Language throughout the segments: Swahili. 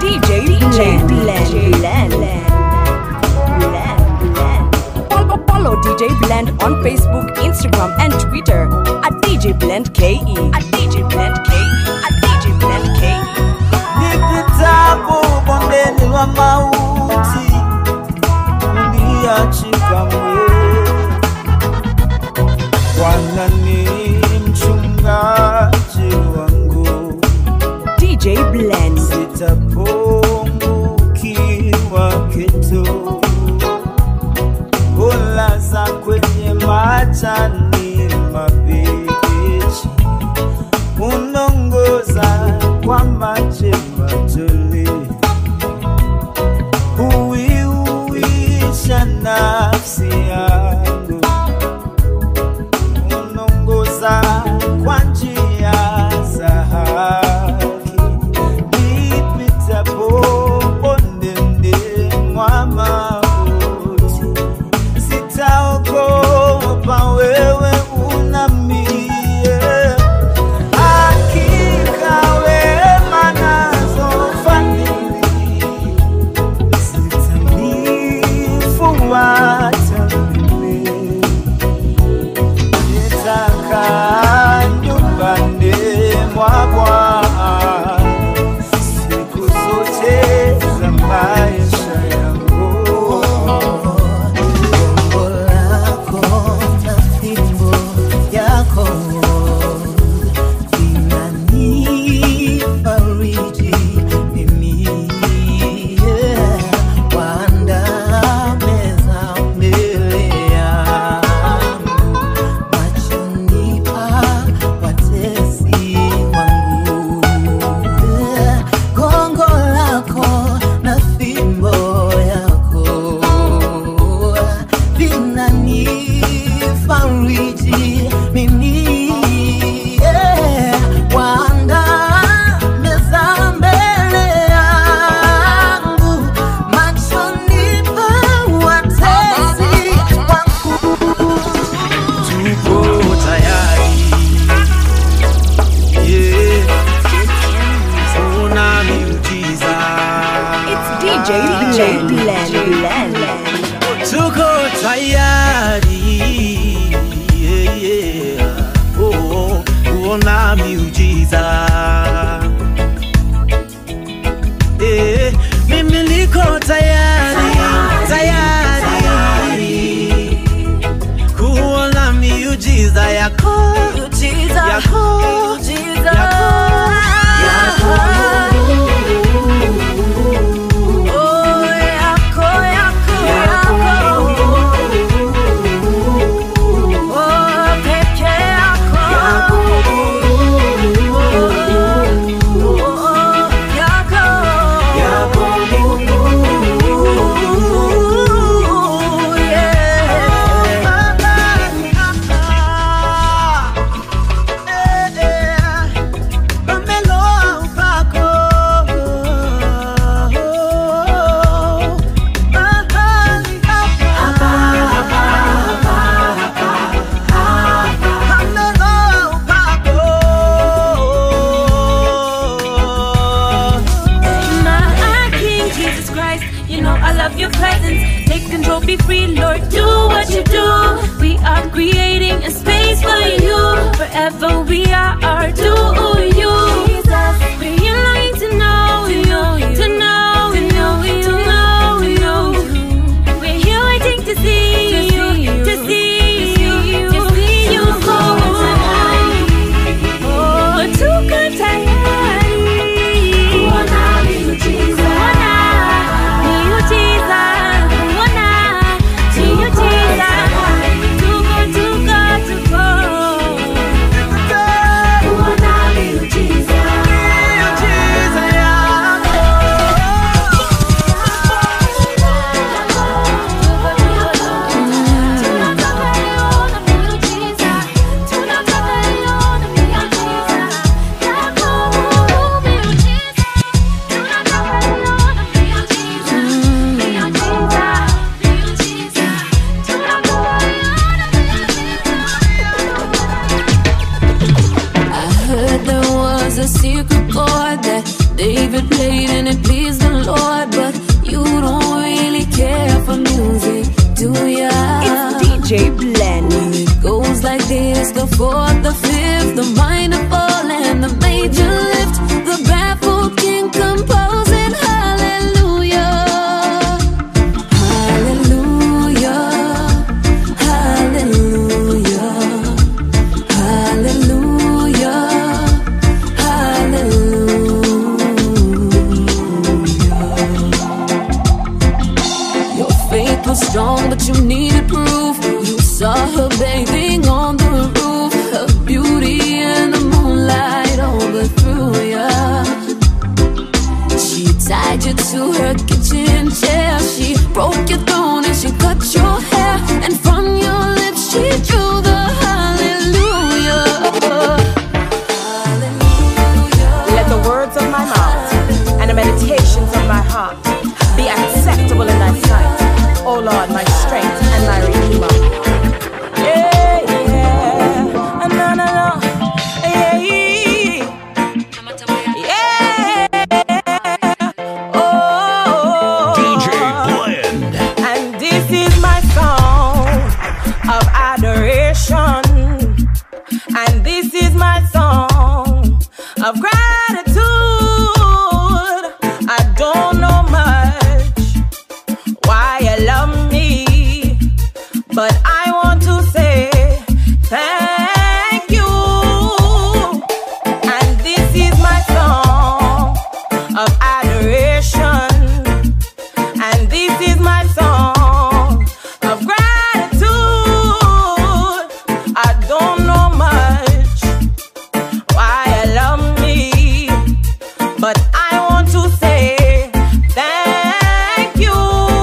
DJ DJ Blend Blend Blend Blend. Follow, follow DJ Blend on Facebook, Instagram, and Twitter at DJ Blend KE. At DJ Blend KE. At DJ Blend KE. nipitapo bondeni lwa mauti uniachi kamwe bwana ni mchungaji wangu DJ Blend. sitapungukiwa kitu ulaza kwenye majani mabichi unongoza kwa maji matuli huiuisha nafsi yangu unongoza kwa njia za haki nipitapo bondeni mwa mauti sitaogopa wewe unamie hakika wema nazo fadhili zitanifuata mimi nitakaa nyumbani mwa Bwana siku zote za maisha yangu. Umbo lako na fimbo yako vinanifariji mimi, yeah. Waandaa meza mbele yangu machoni pa watesi wangu, yeah. Gongo lako na fimbo yako vinanifariji mimi, yeah. Waandaa meza mbele yangu machoni pa watesi wangu. Tuko tayari, yeah. Una miujiza. It's DJ DJ Blend Blend. Tuko tayari, yeah, yeah. Oh, oh, kuona miujiza. Eh, mimi niko tayari, tayari kuona miujiza yako, yako, yako, yako. My King Jesus Christ, you know I love your presence. Take control, be free, Lord, do what you do. We are creating a space for you. Forever we are our do you. We're yearning to know you, to know you, to know you. We're here waiting to see you, to see you, to see you. Oh, tuko tayari. Kuona miujiza. Miujiza. Kuona miujiza. Tuko, tuko, tuko. Kuona miujiza. I heard there was a secret chord that David played and it pleased the Lord, but you don't really care for music, do ya? It's DJ Blend. It goes like this the fourth, the fifth, the minor fall, and the major lift. The baffled king composing hallelujah. Hallelujah. Hallelujah. Hallelujah. Hallelujah. Your faith was strong, but you needed proof. You saw her bathing on the roof, her beauty in the moonlight overthrew ya. She tied you to her kitchen chair. She broke your throne and she cut your hair. And from your lips she drew the hallelujah. Hallelujah. Let the words of my mouth and the meditations of my heart be acceptable in thy sight. O Lord, my strength and my redeemer. Yeah, yeah. No, no, no. Yeah, yeah. Oh. DJ Blend. And this is my song of adoration. And this is my song of gratitude. I don't know much why you love me, but I want to say thank you. And this is my song of adoration. And this is my song of gratitude. I don't know much why you love me, but I want to say thank you.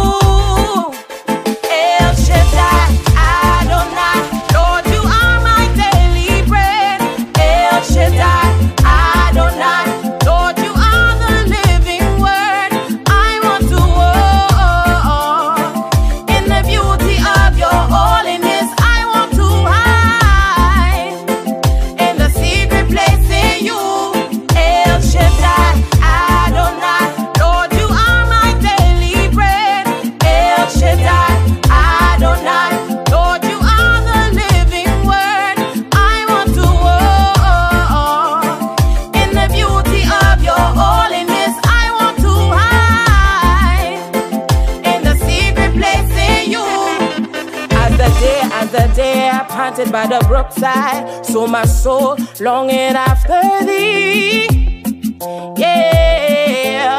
El Shaddai, Adonai, Lord, you are my daily bread. El Shaddai, Adonai, Lord, you are the living word. I want to walk in the beauty of your holiness. I want to hide in the secret place in you. El Shaddai, Adonai, Lord, you are my daily bread. El Shaddai, Adonai, Lord, you are the living word. I want to walk in the beauty of your holiness. I want to hide in the secret place in you. As the day, as the day I planted by the brookside, so my soul longing after thee. Yeah.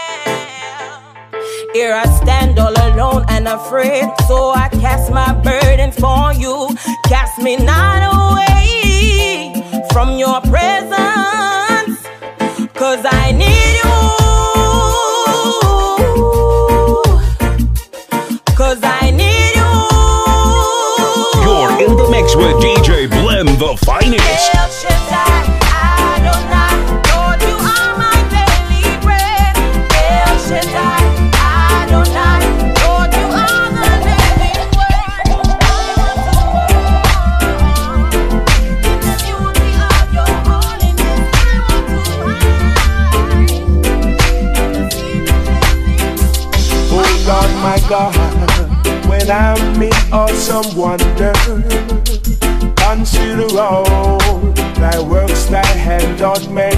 Here I stand all alone and afraid, so I cast my burdens for you. Cast me not away from your presence, cause I need you. Cause I need you. You're in the mix with DJ Blend, the finest. El Shaddai, Adonai, Lord, you are my daily bread. El Shaddai, Adonai, Lord, you are the living word. In the beauty of your holiness, I want to hide. In the secret place Oh Lord, my God, when I'm in awesome wonder, consider all thy works thy hand doth make.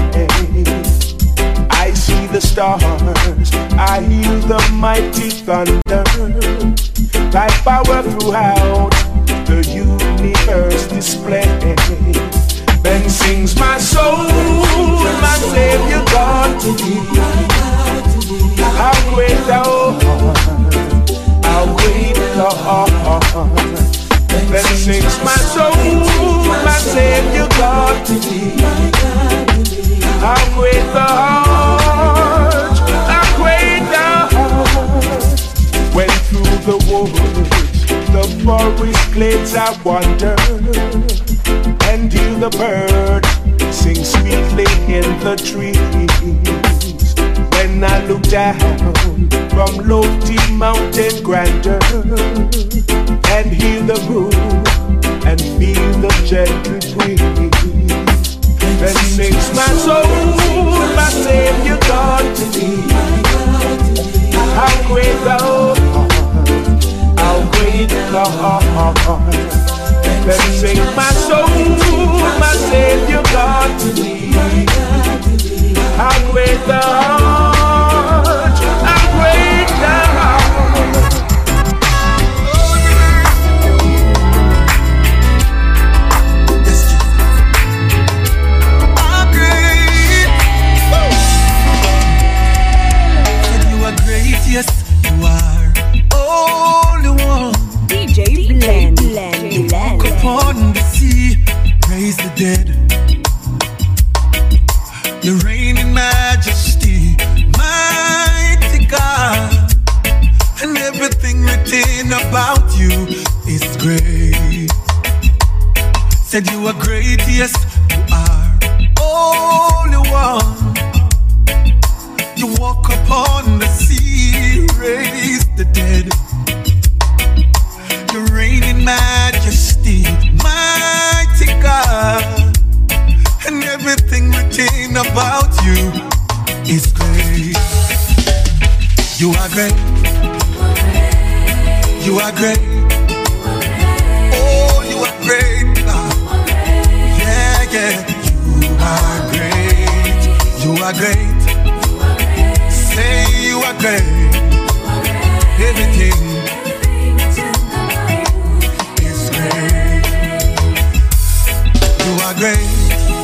I see the stars, I hear the mighty thunder, thy power throughout the universe display. Then sings my soul, my Savior God to thee. How great thou art, how great thou art. Then sings my soul, my Savior God to thee. How great thou art, how great thou art. When through the woods, the forest glades I wander, and hear the bird sing sweetly in the trees. When I look down from lofty mountain grandeur and hear the brook and feel the gentle breeze, then sings my soul, my Savior Lord. Then sing my soul, my Savior God to thee. How great thou art, how great thou art. I'm great. Said you are great, yes, you are. Only one. DJ Blend. Blend. Walk upon the sea, raise the dead. You reign in majesty, mighty God. And everything written about you is great. Said you are great, yes, you are. Only one. You walk upon the sea, raise the dead. You reign in majesty, mighty God. And everything written about you is great. You are great. You are great. Oh, you are great, God. Yeah, yeah. You are great. You are great. Say you are great. Everything is great. You are great.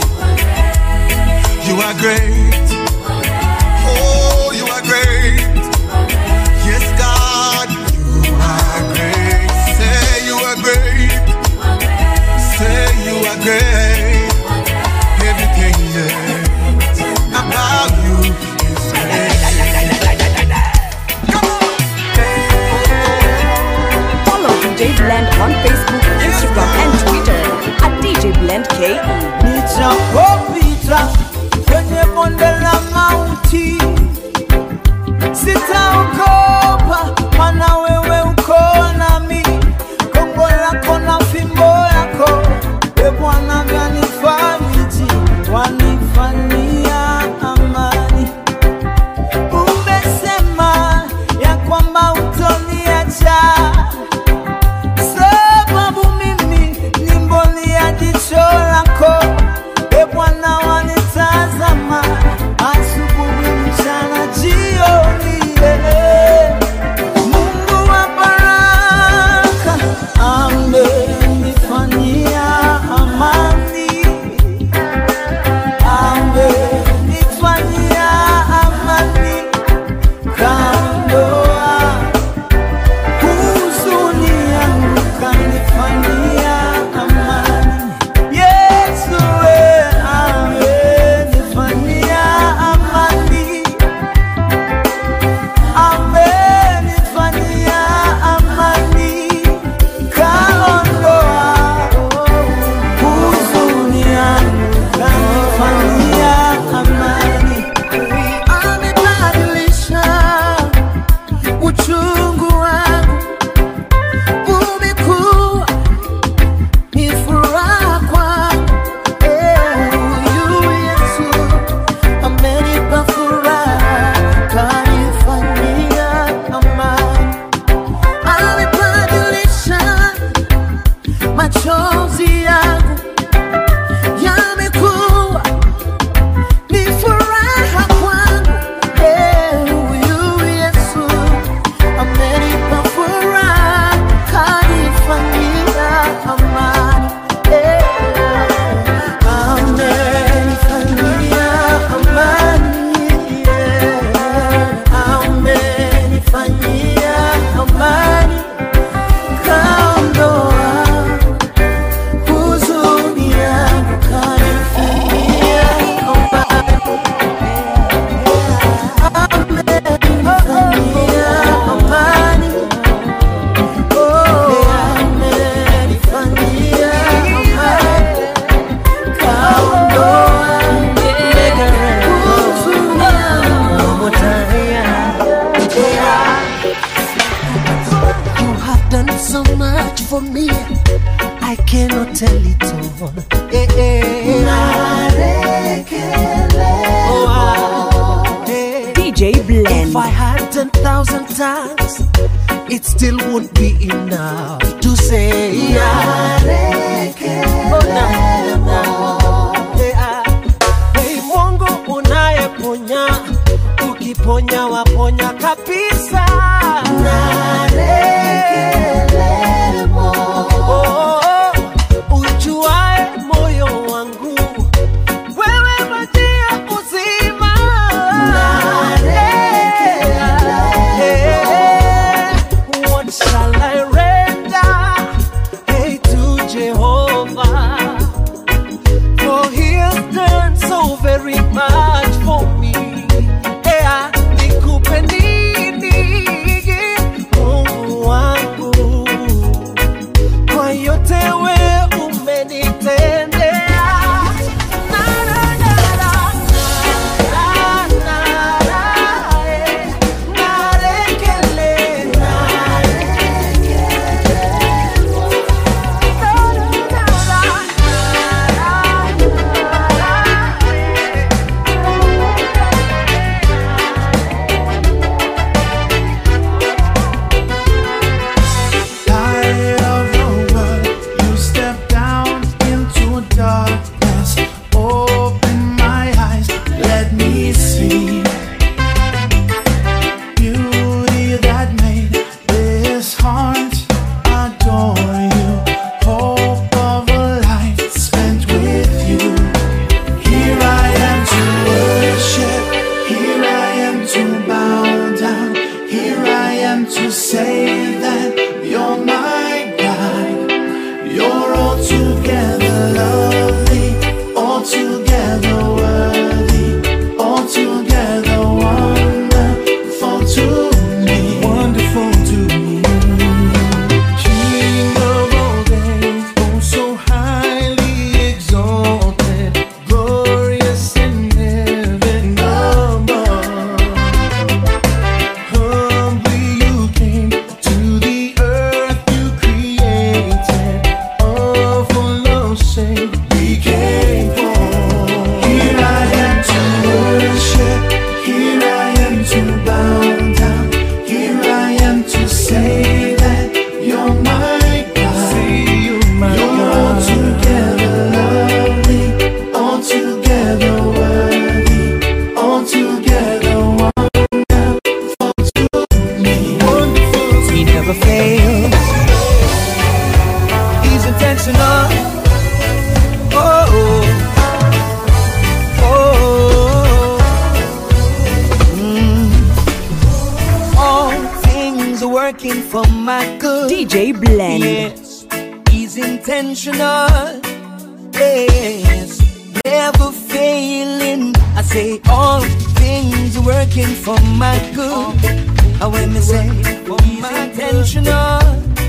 You are great. Oh, you are great. Yes, God, you are great. Say you are great. Say you are great. Everything yeah, about you is great. Follow DJ Blend on Facebook, Instagram, and Twitter at DJ Blend KE. Nijapopita kwenye bonde la mauti, sitaogopa, maana wewe uko nami. Gongo lako na fimbo yako, e Bwana, vyanifariji, wanifanyia amani. Umesema ya kwamba utoniacha sababu mimi ni mboni ya jicho lako. E Bwana, wanitazama asubuhi, mchana, jioni. yeah. Mungu wa baraka amenifanyia amani, amenifanyia amani, kaondoa huzuni yangu kanifanyia amani. Yesu we amenifanyia amani, amenifanyia amani, kaondoa huzuni yangu kanifanyia amani, amebadilisha uchungu wangu umekuwa ni furaha kwangu. Eh, huyu Yesu amenipa furaha, kanifanyia amani, amebadilisha machozi yangu yamekuwa ni furaha kwangu. Eh, huyu Yesu amenipa furaha, kanifanyia amani. Eh, amenifanyia amani. Yeah, amenifanyia amani. Kaondoa huzuni yangu, kanifanyia amani. Amenifanyia amani. Oh, amenifanyia amani. Kaondoa huzuni yangu. You have done so much for me. I cannot tell it all. Eh, eh. Oh, eh. DJ Blend. If I had ten thousand times, it still won't be enough to say Oh, na, na. Yeah. Hey, Mungu unayeponya, ukiponya waponya kabisa. Oh, ujuae moyo wangu, wewe maji ya uzima. Yeah. What shall I render hey, to Jehovah? For he has done so very much for me. Yeah, nikupe nini, Mungu wangu, kwa yote we umenitendea. Na, na, na, na, na, na, na, eh, narekele, Light of the world, you step down into darkness. Open my eyes, let me see beauty that made this heart adore you. Hope of a life spent with you. Here I am to worship. Here I am to bow down. Here I am to say that you're my God. You're altogether lovely, altogether worthy, altogether wonderful to me. Wonderful to me. King of all days, oh so highly exalted, glorious in heaven above. Humbly you came to the earth you created. All for love's sake we came for. Here I am to worship. Here I am to bow down. Here I am to say that you're my God. you're altogether lovely, altogether worthy, altogether wonderful to me. Wonderful. He never fails. He's intentional. Oh, oh, mm. All things are working for my good. DJ Blend. Yes, he's intentional. Yes, never failing. I say all things are working for my good. And when me say he's intentional,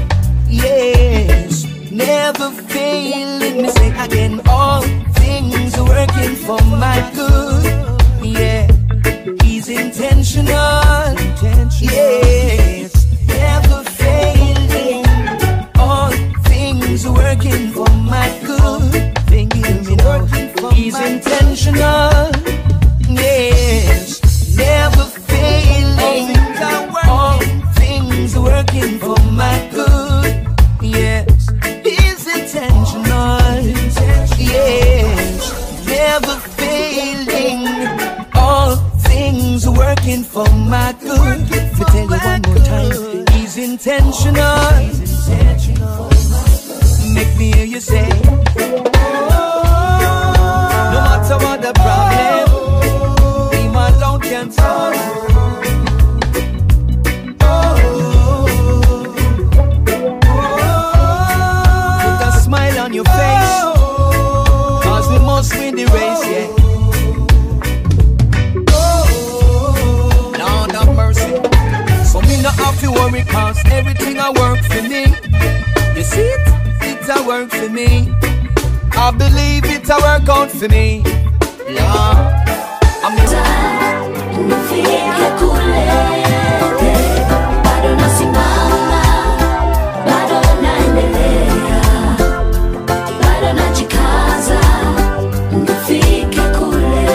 yes, never failing. Me say again, all things are working for my good. Yeah, he's intentional. Yes, never failing. All things are working for my good. Things are working for He's intentional. Yes, never failing. All things are working for my good. Yes, he's intentional. Yes, never failing. All things are working for my good. Me tell you one more time, he's intentional. Make me hear you say. No matter what the problem, him alone can solve. Put a smile on your face, cause we must win the race, yeah. Lord have mercy. So me not have to worry, cause everything I work for me. You see it? It a work for me. I believe it a work out for me. Lord, I'm Nifike kule bado nasimama, bado naendelea, bado najikaza, nifike kule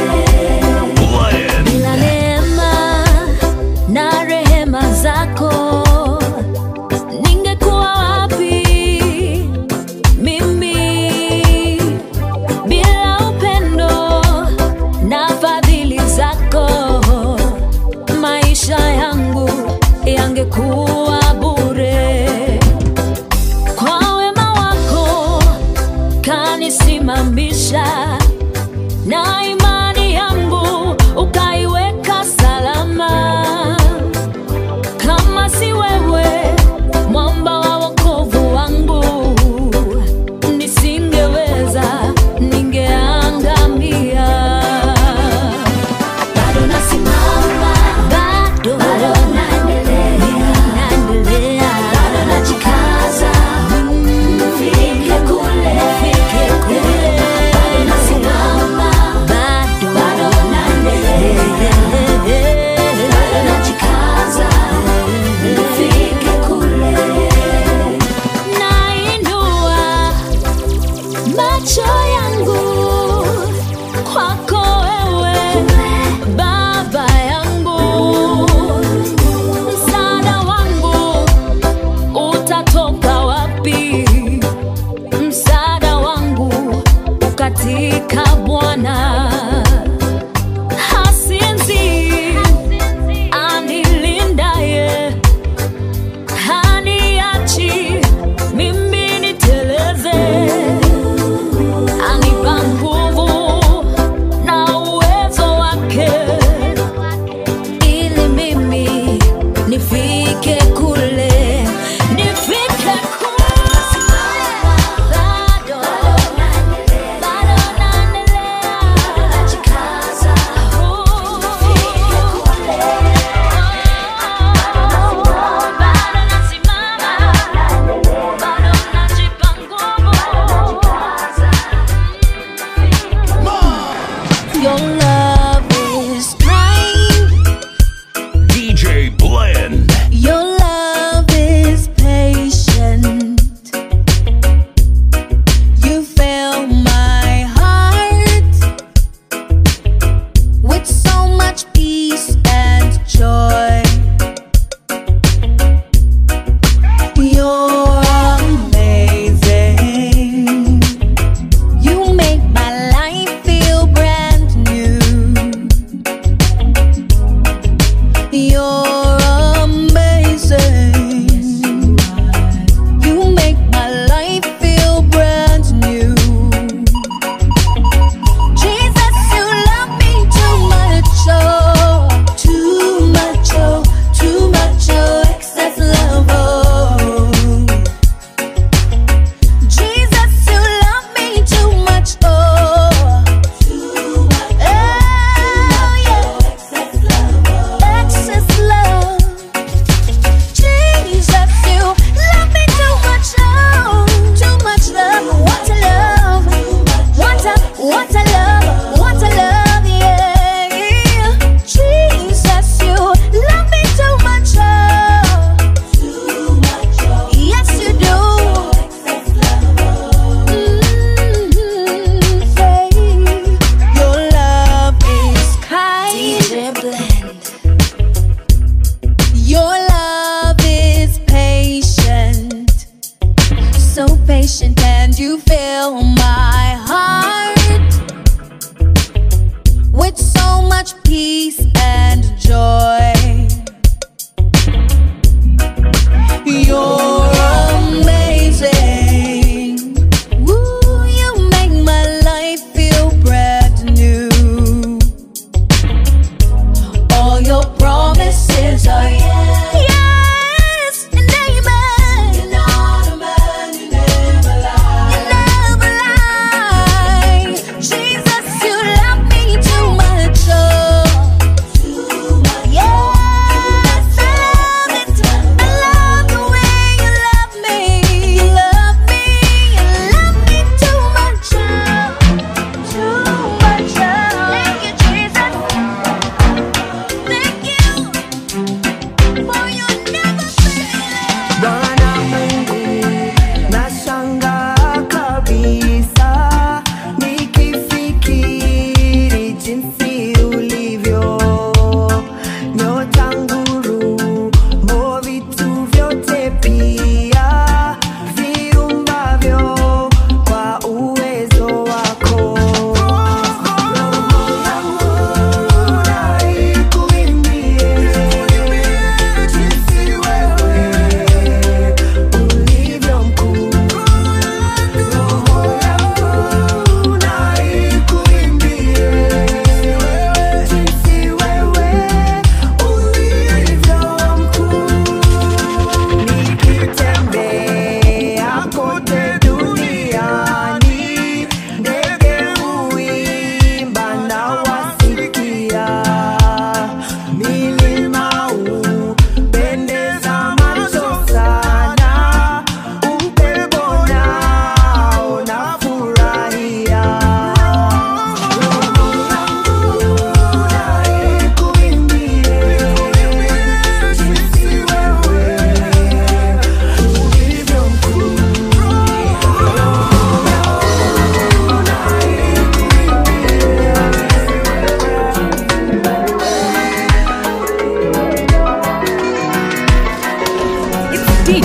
bila neema na rehema zako na imani yangu ukaiweka salama. Kama si wewe, mwamba wa wokovu wangu, nisingeweza, ningeangamia. Bado nasimama, Bado bado naendelea, naendelea, bado najikaza, nifike kule, bado nasimama, bado bado naendelea, bado najikaza, nifike kule. nainua macho yangu kwako wewe baba yangu msaada wangu utatoka wapi msaada wangu katika bwana hasinzi anilindaye haniachi mimi niteleze, anipa nguvu na uwezo wake, ili mimi nifike kule, nifike kule. Bado, bado naendelea, Najikaza, bado nasimama, bado najipa nguvu. Your love is kind. DJ Blend. Your love is patient. You fill my heart with so much peace and joy. You're amazing. You make my life feel brand new. You're amazing. You make my life feel brand new. Jesus, you love me too much, oh, too much, oh, too much, oh, excess love, oh. Jesus, you love me too much, oh, too much, oh, yeah, excess love. Jesus, you love me too much, oh, too much love. What a love, what a, what a love, what a love, yeah. Jesus, you love me too much, oh, yes you do. Mm, say, your love is kind. Your love is patient, so patient, and you fill my heart with so much peace and joy. You're amazing. Woo, you make my life feel brand new. All your promises are yes, yes and amen. You're not a man, you never lie. You never lie. Jesus, you love me too much, oh. Yes, I love it. I love the way you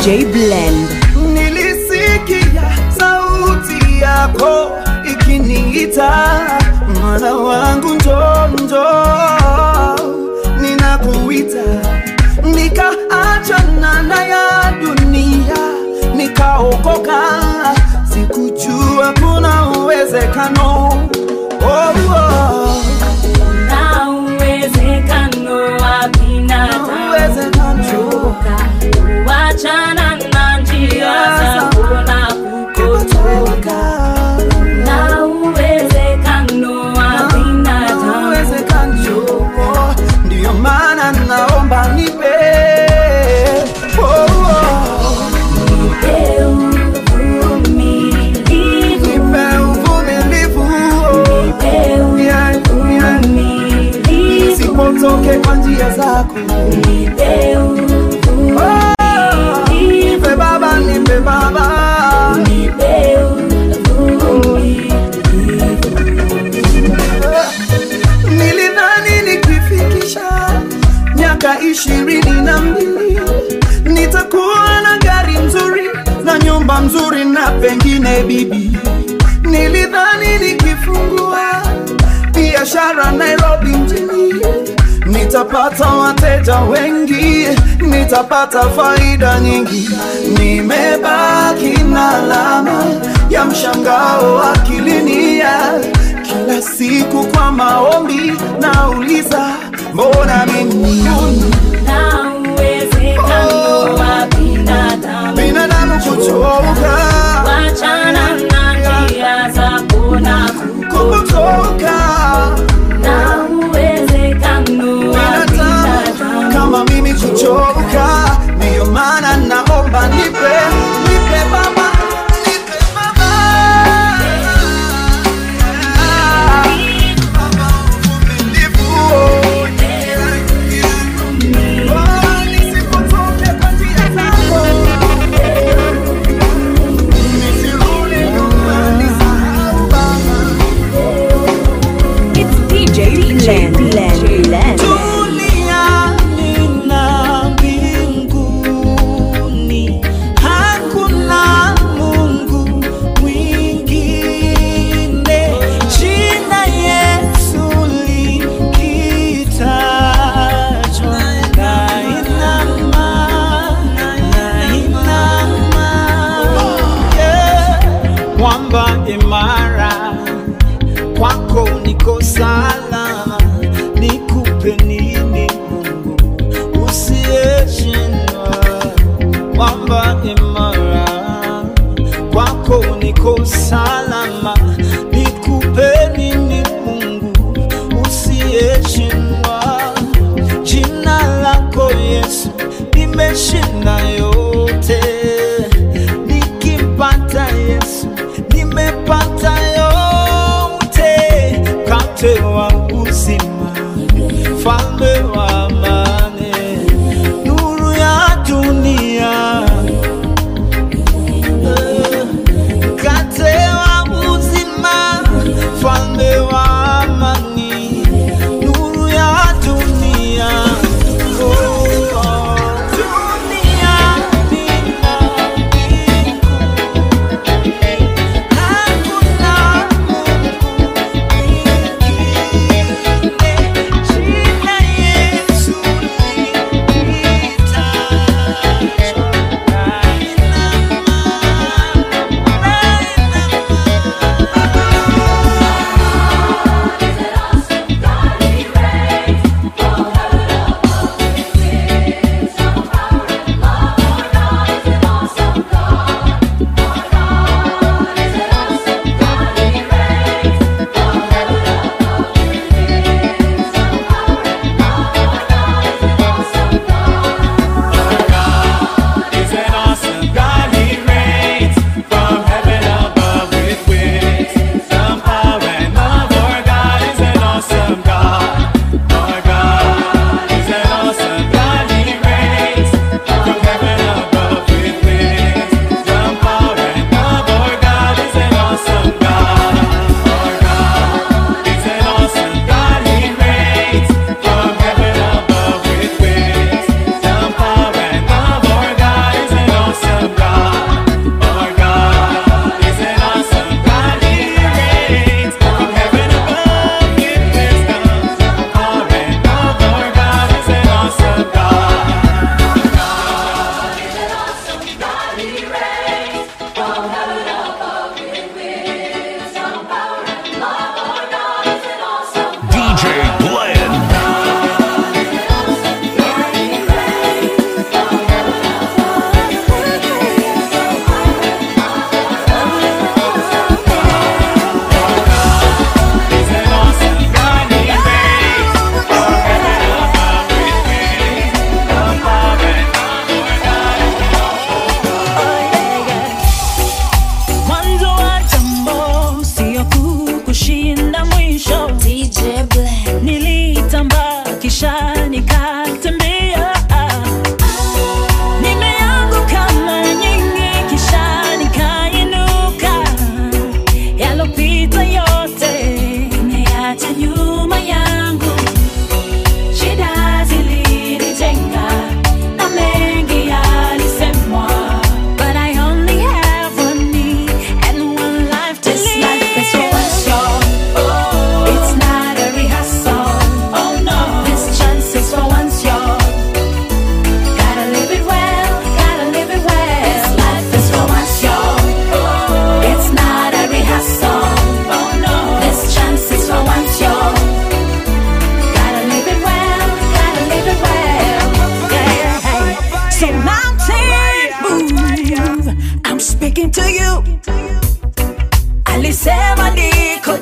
DJ Blend. Nilisikia sauti yako ikiniita, mwana wangu njoo, njoo, ninakuita. Nikaachana na ya dunia, nikaokoka, sikujua kuna uwezekano oh, oh. Na uwezekano wa binadamu kuchoka, kuachana na njia zako na kukotoka. Na uwezekano wa binadamu uwezekano ndiyo maana naomba nipe oh, oh. nipe uvumilivu, nipe uvumilivu nipe Yeah, yeah. uvumilivu, sipotoke kwa njia zako nipe Oh, nipe baba nipe baba nipe nilidhani nikifikisha miaka ishirini na mbili nitakuwa na gari nzuri na nyumba nzuri na pengine bibi nilidhani nikifungua biashara nairobi mjini nitapata wateja wengi nitapata faida nyingi nimebaki na alama ya mshangao akilini ya kila siku kwa maombi nauliza mbona mimi na uwezekano wa binadamu binadamu kuchoka wachana na njia zako na kutoka na uwezekano wa binadamu kama mimi kuchoka ndiyo maana naomba nipe nipe baba nipe baba Oh, nisipotoke kwa njia zako. Nisirudi nyuma, nisahau baba. It's DJ Blend. Blend. Blend. Duniani na mbinguni hakuna Mungu mwingine. Jina Yesu likitajwa, nainama, nainama. Yeah. Mwamba imara kwako niko salama, nikupe nini Mungu usiyeshindwa? Mwamba imara, kwako niko salama, nikupe nini Mungu usiyeshindwa? Jina lako Yesu limeshinda yote, nikimpata Yesu nimepata yote, mkate wa uzima, falme wa amani, nuru ya dunia, Eh, mkate wa uzima, falme wa amani, nuru ya dunia. Oh, oh, dunia nina Hakuna Mungu mwingine, jina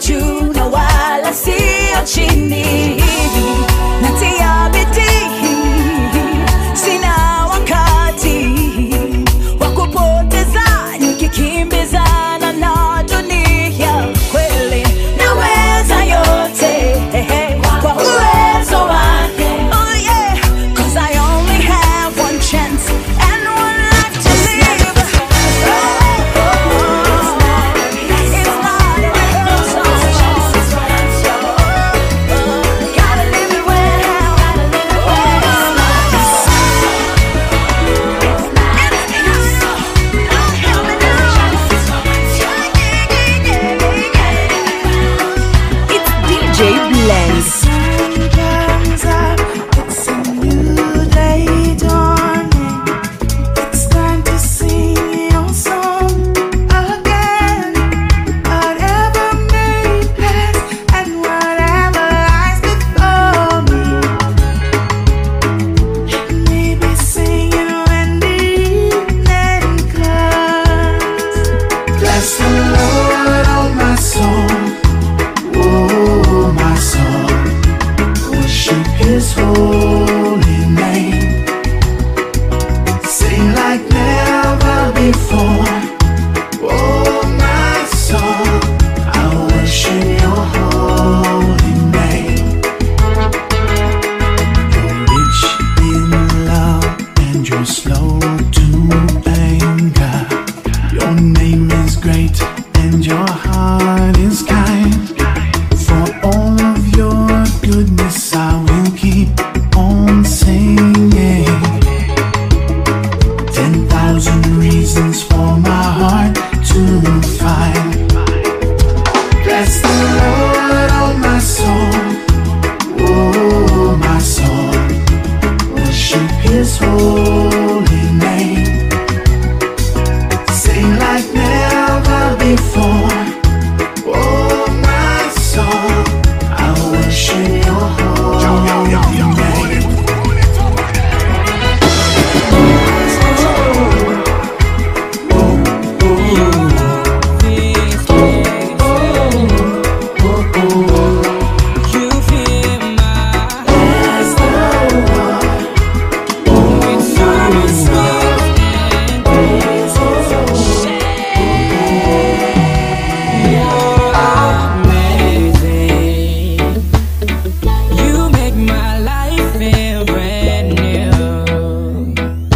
juu na wala sio chini natia bidii sina wakati wa kupoteza nikikimbizana na dunia kweli naweza yote kwa uwezo wake oh yeah cause I only have one chance and one life to live it's not a rehearsal gotta live it well gotta live it It's DJ Blend. Sometimes I, it's a new day dawning. It's time to sing your song again. Whatever may pass and whatever lies before me. Maybe singing when the evening comes. Bless the Lord, oh my soul, oh my soul. Worship His holy name. Sing like never before. Oh my soul, I worship Your holy name. You're rich in love and you're slow to anger. Your name is great and your heart is kind. For all of your goodness, I will keep on singing. Ten thousand reasons for my heart to find. Bless the Lord, oh my soul, oh my soul. Worship His holy name. Sing like never before. Oh, my soul, I worship your holy name. You make my life feel brand new.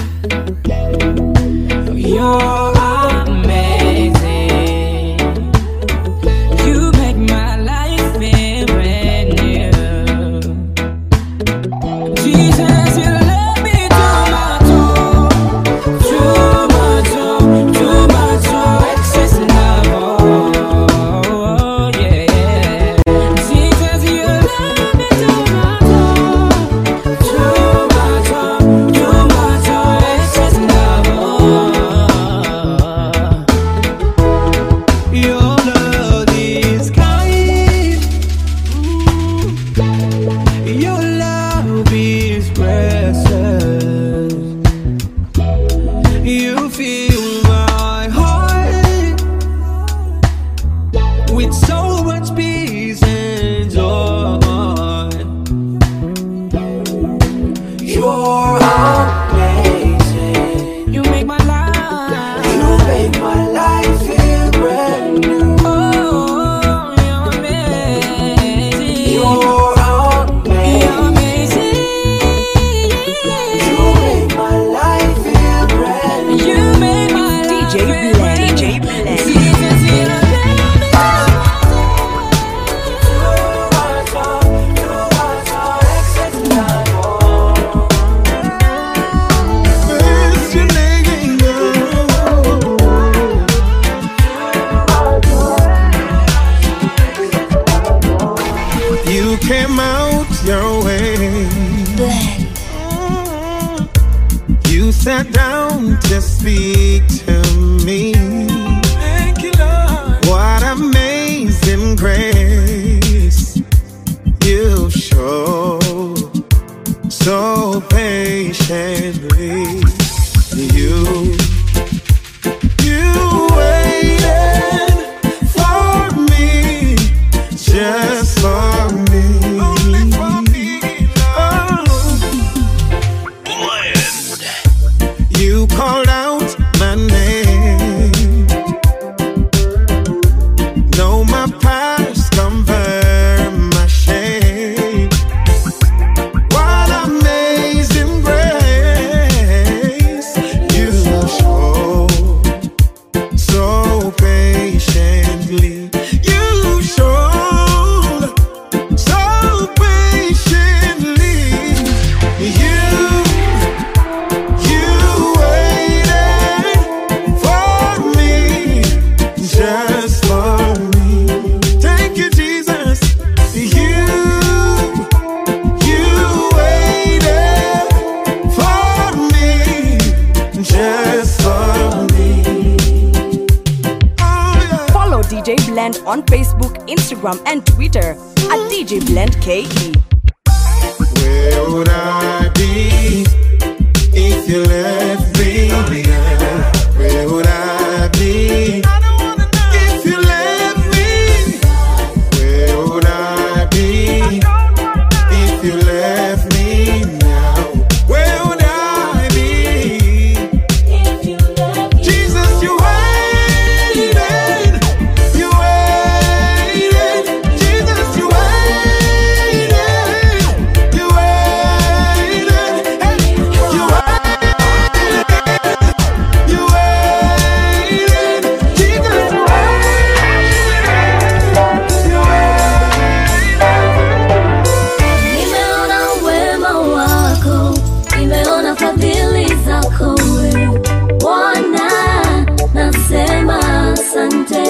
You're amazing. You make my life feel brand new. Jesus, you love me too much, oh, too much, oh, too much, oh, excess love, oh, yeah. Jesus, you love me too much, oh, too much, oh, too much, oh, excess love, oh. Your love is kind. Your love is precious. You fill my heart with so much peace and joy. You're amazing. You make my life. You make my life feel brand new. Oh, you're amazing. You're amazing. You're amazing. You make my life feel brand new. You make my life DJ feel Blend. brand DJ new. Blend. Jesus, you love me. You came out your way. You sat down to speak to me. Thank you, Lord. What amazing grace you show so patiently. You, you waited for me Blend on Facebook, Instagram, and Twitter at DJ Blend KE. Where would I be if you left me? girl? Where would I be if you left me? Where would I be if you left me now? Where would I be? Jesus, you waited, you waited. Jesus, you waited, you waited, hey, you waited, you waited. Jesus, you Nimeona wema wako, nimeona fadhili zako wewe Bwana, nasema asante.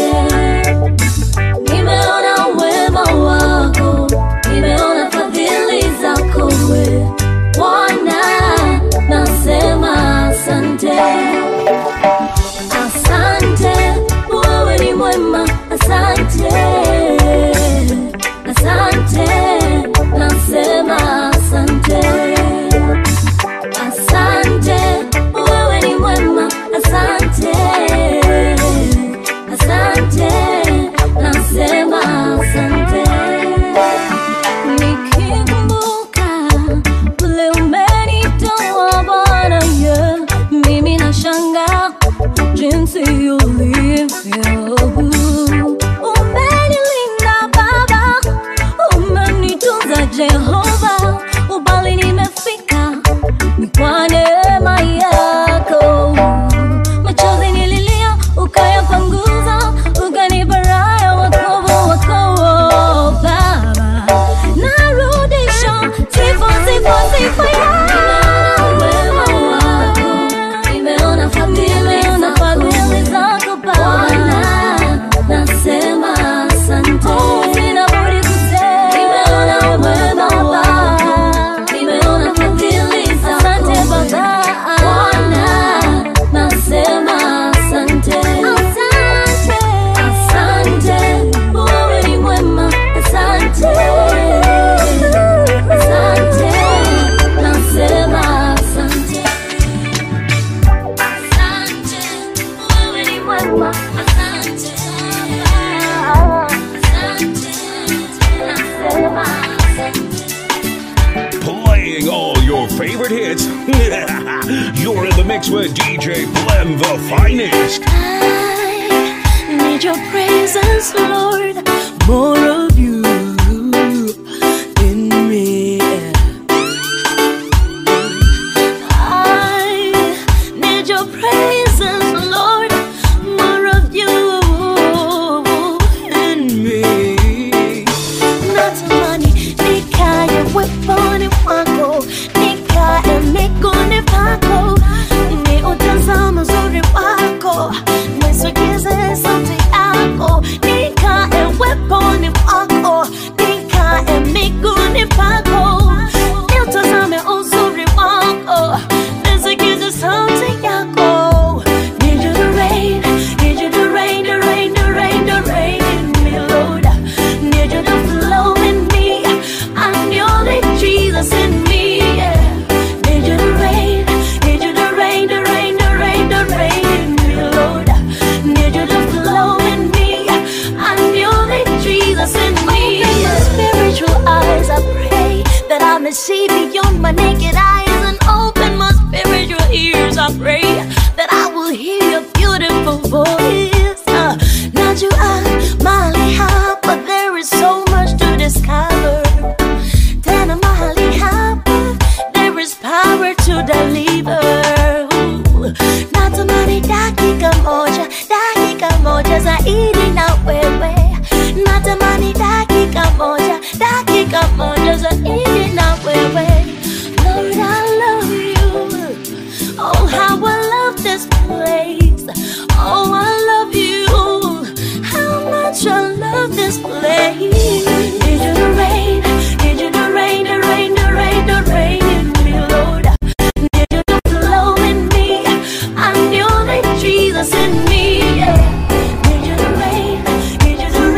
Nimeona wema wako, nimeona fadhili zako wewe Bwana, nasema asante. Asante, wewe ni mwema, asante. Asante, nasema asante. Asante, wewe ni mwema, asante. Asante, nasema asante. Nikikumbuka vile umenitoa Bwana, yeah, mimi nashangaa jinsi ulivyo. Umenilinda Baba, umenitunza Jehova, ubali nimefika ni kwa neema yako. Machozi nililia, ukayapanguza, ukanipa raha wokovu wako Baba. Narudisha sifa, sifa, sifa yako. Wema wako, nimeona fadhili zako Bwana, nasema asante. Sina budi kusema, nimeona wema wako, nimeona fadhili zako. Asante Baba, Bwana, nasema asante. Asante, asante, wewe ni mwema, asante. Asante, nasema asante. Asante, wewe ni mwema, asante. Asante, nasema asante. Playing all your favorite hits. You're in the mix with DJ Blem, the finest. Need your presence, Lord. More of you in me. I need your presence, Lord. More of you in me. Natamani nikae weponi mwako, nikae miguuni pako, ni utazama uzuri wako, nisogeze sauti yako, nikae weponi mwako, nikae miguuni pako, ni utazame uzuri wako, nisogeze sauti yako. Need you to reign, need you to reign, to reign, to reign, to reign in me, Lord. Need you to flow in me. I know that Jesus in me. Yeah. Need you to reign, need you to reign, to reign, to reign, to reign in me, Lord. Need you to flow in me. I know that Jesus in me. Open my spiritual eyes, I pray that I may see beyond my naked eyes and open my spiritual ears. I pray that I will hear your beautiful voice. Uh, najua mahali hapa there is so much to discover. Tena mahali hapa there is power to deliver. Natamani dakika moja, dakika moja zaidi na wewe. Natamani dakika moja, dakika moja zaidi na wewe. Lord, I love you. Oh, how I love this place. Oh, I love you. How much I love this place. Need you to reign, need you to reign, to reign, to reign, to reign in me, Lord. Need you to flow in me. I know that Jesus in me. Yeah. Need you to reign, need you to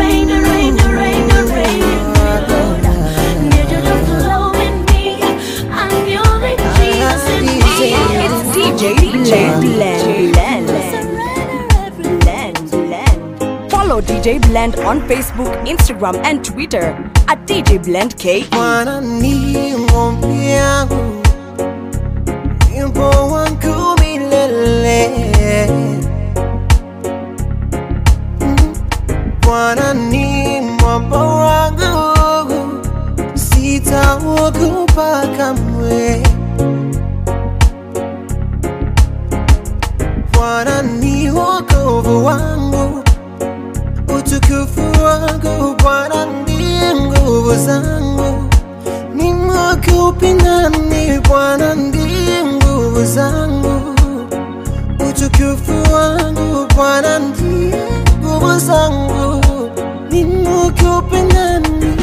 DJ Blend on Facebook, Instagram, and Twitter at DJ Blend K. Bwana ni ngombe yangu, wimbo wangu milele. Mm. Bwana ni mwamba wangu, sitaogopa kamwe. Bwana ni wokovu wangu, utukufu wangu. Bwana ndiye nguvu zangu, nimwogope nani? Bwana ndiye nguvu zangu, utukufu wangu. Bwana ndiye nguvu zangu, nimwogope nani?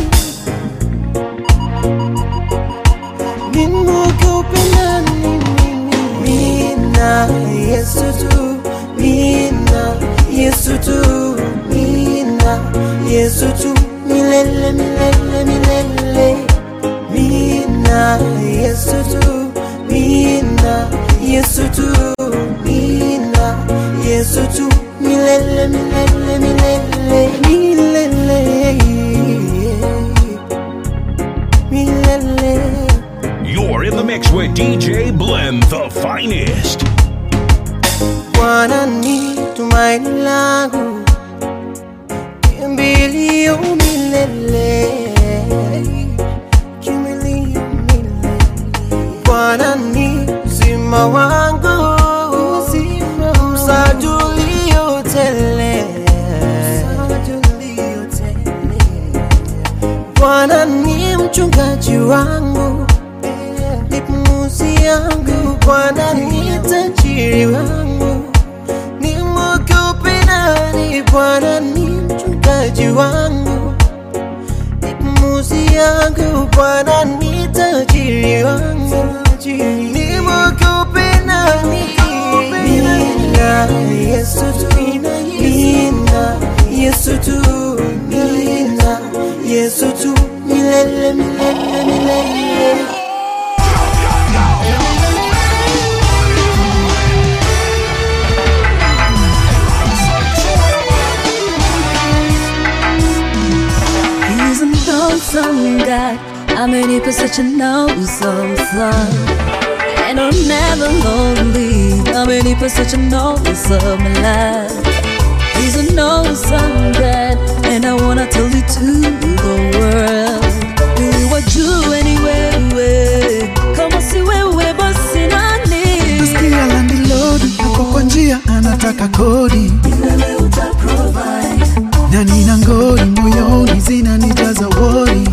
Nimwogope nani? Mina Yesu tu, Mina Yesu tu, Mina Yesu tu, milele milele milele. Mina Yesu tu, Mina Yesu tu, Mina Yesu tu, milele milele milele milele milele. You're in the mix with DJ Blend, the finest. Bwana ni tumaini langu, kimbilio milele, kimbilio milele. Bwana ni uzima wangu, msaada ulio tele, Bwana ni mchungaji wangu, ni pumuzi yangu. Bwana ni tajiri wangu, ni mwogope nani? Bwana ni mchungaji wangu, ni pumuzi yangu. Bwana ni tajiri wangu, ni mwogope nani? Nina Yesu tu, nina Yesu tu, nina Yesu tu, milele milele milele. He's an awesome guy. amenipa such an awesome song. And I'm never lonely. amenipa such an awesome life. He's an awesome God, and I wanna tell it to the world. Niwajue ni wewe, kama si wewe basi nani? Nasikia landlord hapo kwa njia anataka kodi na nina ngori moyoni zinanijaza wori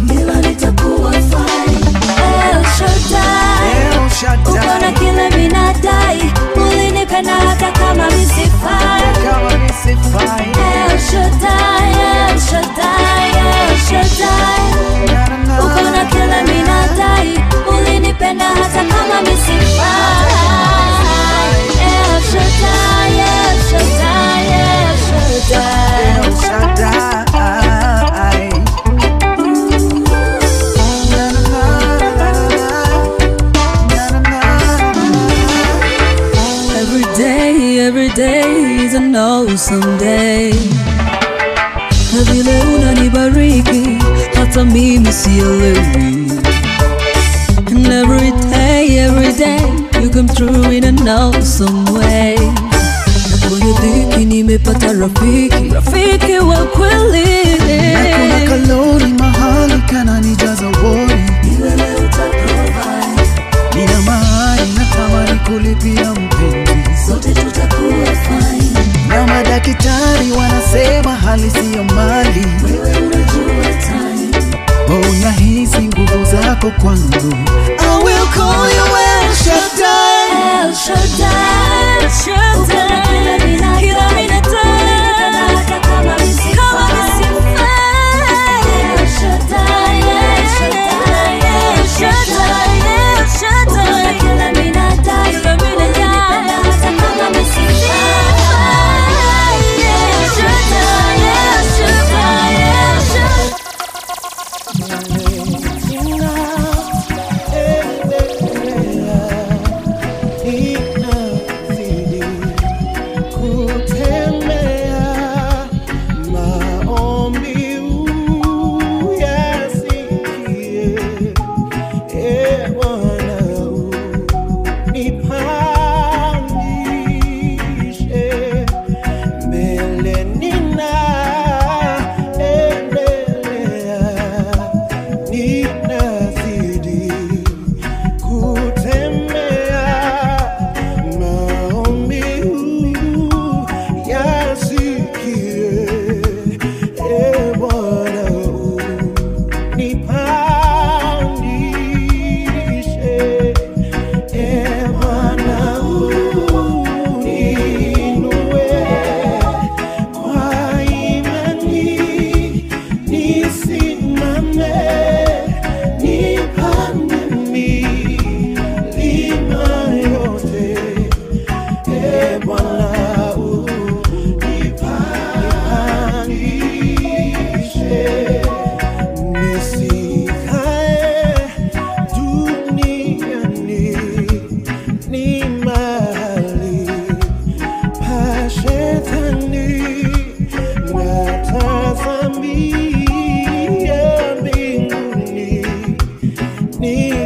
El Shaddai, uko na kile minadai, ulinipenda hata kama misifai. El Shaddai, El Shaddai, El Shaddai, uko na kile minadai, ulinipenda hata kama misifai. El Shaddai, El Shaddai, El Shaddai. Every day, every day is an awesome day. Na vile unanibariki hata mimi sielewi. And every day, every day you come through in an awesome way. Na kwenye dhiki nimepata rafiki, rafiki wa kweli. na kuna kalori mahali kananijaza wori nina mahali natamani kulipia mpenzi sote tutakuwa fine. na madaktari wanasema hali siyo mali unahisi nguvu zako kwangu I will call you El Shaddai. El Shaddai, El Shaddai, kila minadai, kama misifai. El Shaddai, El Shaddai, El Shaddai, El Shaddai, kila minadai, hata kama misifai. El Shaddai, El Shaddai, El Shaddai. Inazidi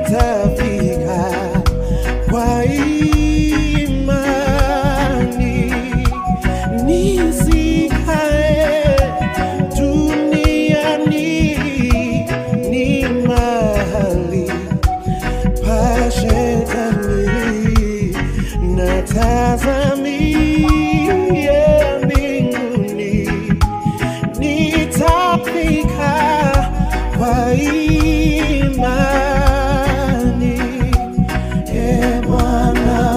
nitafika kwa imani nisikae duniani ni mahali pa shetani natazamia mbinguni nitafika kwa imani e Bwana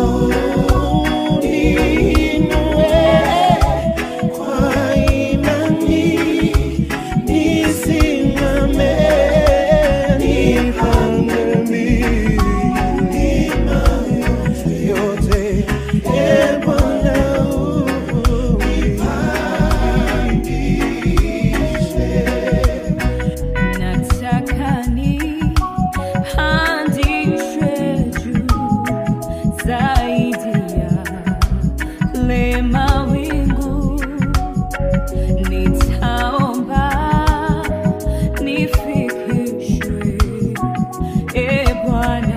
uninue kwa imani nisimame nipande milima yote e Bwana Nataka nipandishwe juu zaidi ya le mawingu, nitaomba nifikishwe, e Bwana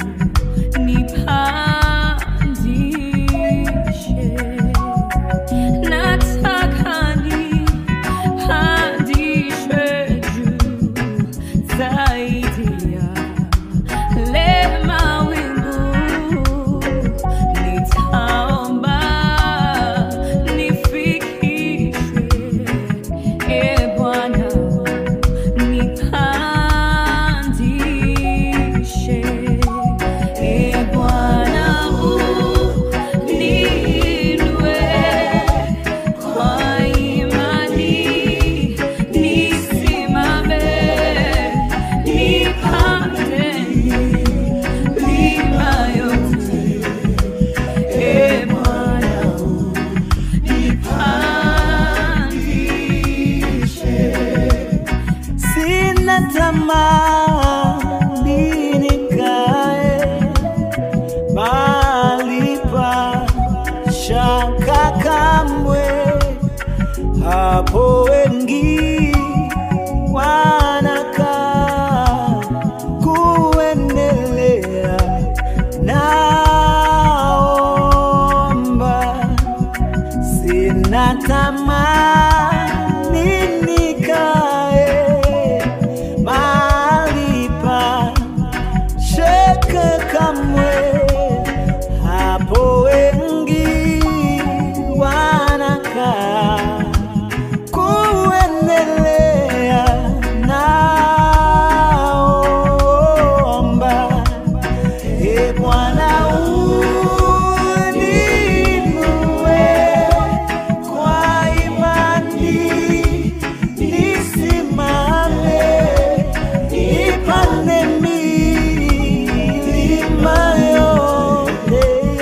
nipandishe, nataka nipandishwe juu zaidi ya le mawingu, nitaomba nifikishwe, e Bwana nipandishe, e Bwana uniinue kwa imani nisimame nipande milima yote e Bwana nipandishe sina tamani nikae mahali pa shaka kamwe, hapo wengi wanakaa kuendelea. Naomba sina tamani nikae mahali pa shaka kamwe, hapo wengi wanakaa kuendelea. Naomba e Bwana uninue kwa imani nisimame nipande milima yote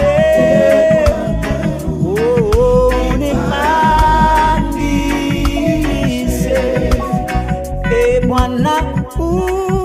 Oh, unipandishe e Bwana